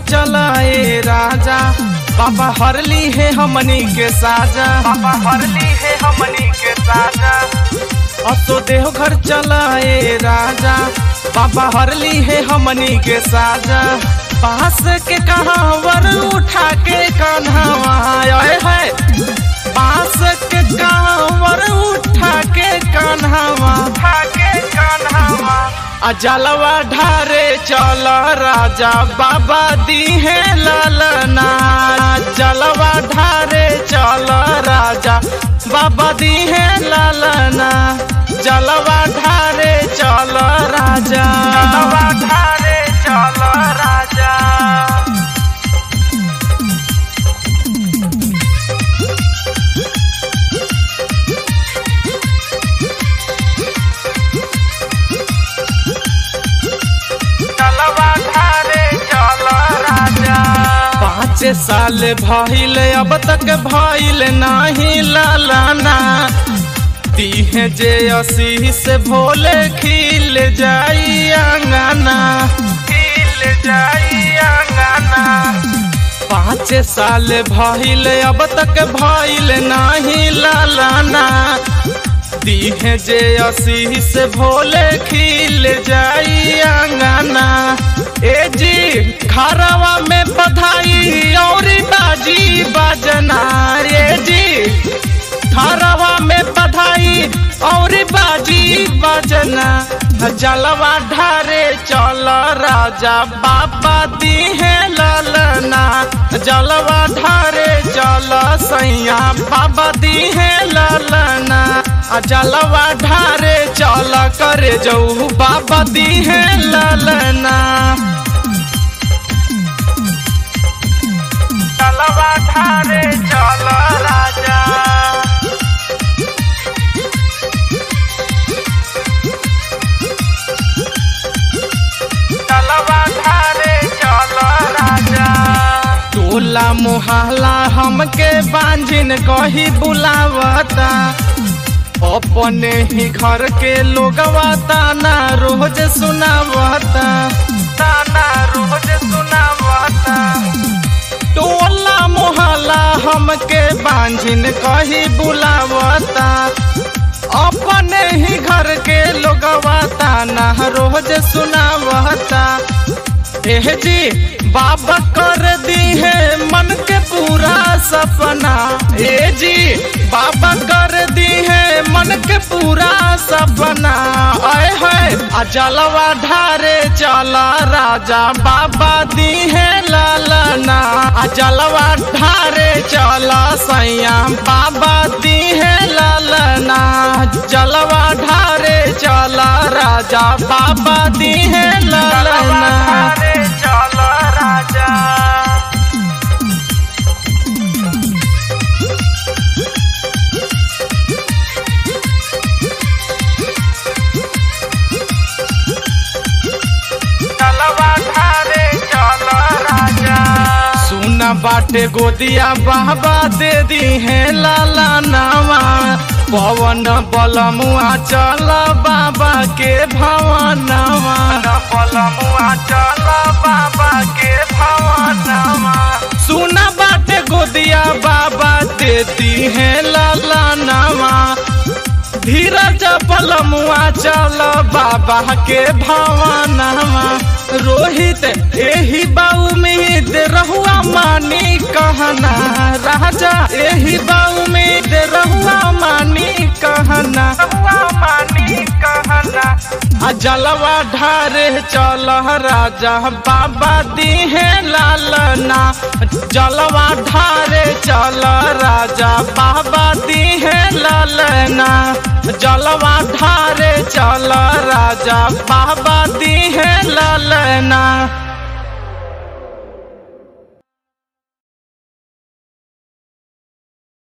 चलाए राजा बाबा हरली है हमनी के साजा बाबा हरली है हमनी के साजा असो देव घर चलाए राजा बाबा हरली है हमनी के साजा पास के कहावर उठा के कन्हवा आए है पास के कहावर उठा के कन्हवा उठा के कन्हवा आ जलवा ढारे चल राजा बाबा दी है ललना जलवा ढारे चल राजा बाबा दी है ललना जलवा ढारे चल राजा जलवा ढारे चल राजा चलवा ढारे चल राजा पाँच साल भइल अब तक भइल नाही लालाना दीहे जे असी से भोले खिल जाई अंगना खिल जाई अंगना पाँच साल भइल अब तक भइल नाही लालाना दीहे जे असी से भोले खिल जाई अंगना ए जी खरवा में बधाई और बाजी बजना ए जी खरवा में बधाई और बाजी बजना जलवा ढारे चल राजा बाबा दी है ललना जलवा ढारे चल सैया बाबा दी है ललना आ जलवा ढारे चल करे जाऊ बाबा दी है ललना जलवा ढारे चल राजा चलवा ढारे चल राजा टोला मोहल्ला हमके बांझिन कही बुलावता अपने ही घर के लोगवा ताना रोज सुनावता ताना रोज सुनावता टोला मोहल्ला हमके बांझिन कही बुलावता अपने ही घर के लोगवा ताना रोज सुनावता एह जी बाबा कर दी है मन के पूरा सपना ए जी बाबा कर दी है मन के पूरा सपना आए है आ जलवा ढारे चला राजा बाबा दी है लालना आ जलवा ढारे चला सैया बाबा दी है लालना जलवा ढारे चला राजा बाबा दी है लालना चल राजा चलवा ढारे चल राजा सुना बाटे गोदिया बाबा दे दी है लाला नामा पवन बलमुआ चल बाबा के भवनवा बलमुआ चल बाबा के भवनवा सुना बाटे गोदिया बाबा देती है लाला नामा धीरज बलमुआ चल बाबा के भवनवा रोहित एही बाऊ उम्मीद रहुआ मानी कहना राजा एही बाऊ उम्मीद रहुआ मानी कहना रहुआ मानी कहना आ जलवा ढारे चल राजा बाबा दी है लालना जलवा ढारे चल राजा बाबा दी है लालना जलवा ढारे चल राजा बाबा दी है लालना